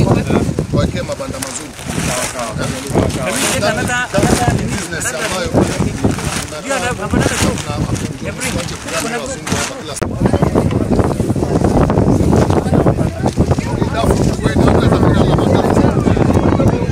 wawekee mabanda mazuri. Business ambayo na wazungu hapa kila siku. Dafu kweli hata kama ina mabanda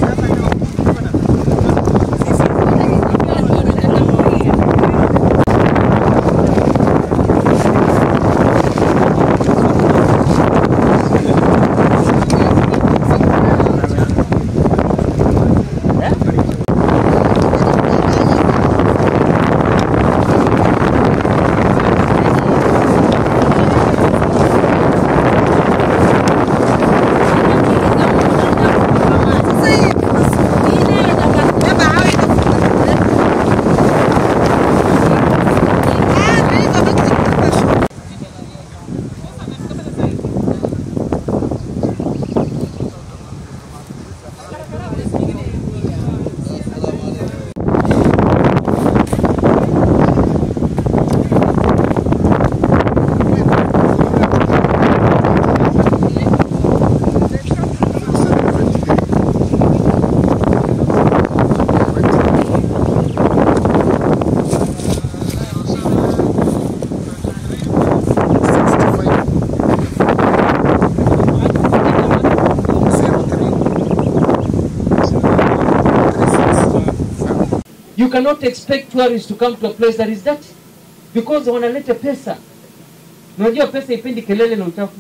You cannot expect tourists to come to a place that is dirty because wanaleta pesa. Unajua pesa ipendi kelele na uchafu,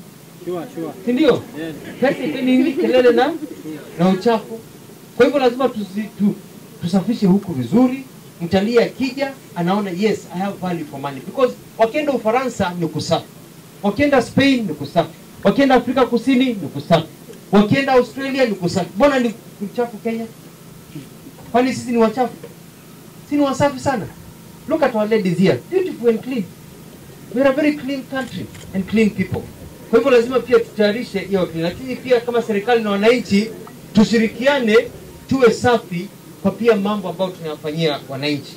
si ndio? Pesa ipendi nini? Kelele na na uchafu. Kwa hivyo lazima tusi, tu, tusafishe huku vizuri. Mtalii akija anaona yes I have value for money because wakienda Ufaransa ni kusafi, wakienda Spain ni kusafi, wakienda Afrika Kusini ni kusafi, wakienda Australia ni kusafi. Mbona ni uchafu Kenya? Kwani sisi ni wachafu? si ni wasafi sana look at our ladies here beautiful and clean we are a very clean country and clean people kwa hivyo lazima pia tutayarishe hiyo clean lakini pia kama serikali na wananchi tushirikiane tuwe safi kwa pia mambo ambayo tunayafanyia wananchi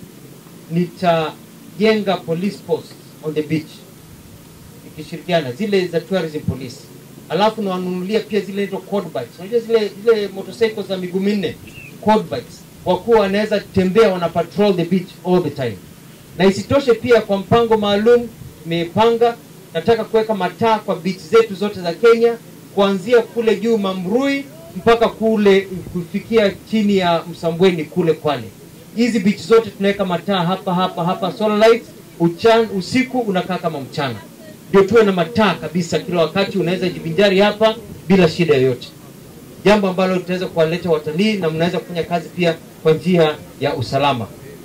nitajenga police post on the beach ikishirikiana zile za tourism police alafu nawanunulia pia zile inaitwa quad bikes unajua zile zile motorcycles za miguu minne quad bikes wakuwa wanaweza tembea wana patrol the beach all the time na isitoshe pia kwa mpango maalum nimepanga nataka kuweka mataa kwa beach zetu zote za kenya kuanzia kule juu mamrui mpaka kule kufikia chini ya msambweni kule kwale hizi beach zote tunaweka mataa hapa hapa hapa solar lights uchan, usiku unakaa kama mchana ndio tuwe na mataa kabisa kila wakati unaweza jivinjari hapa bila shida yoyote jambo ambalo litaweza kuwaleta watalii na mnaweza kufanya kazi pia kwa njia ya usalama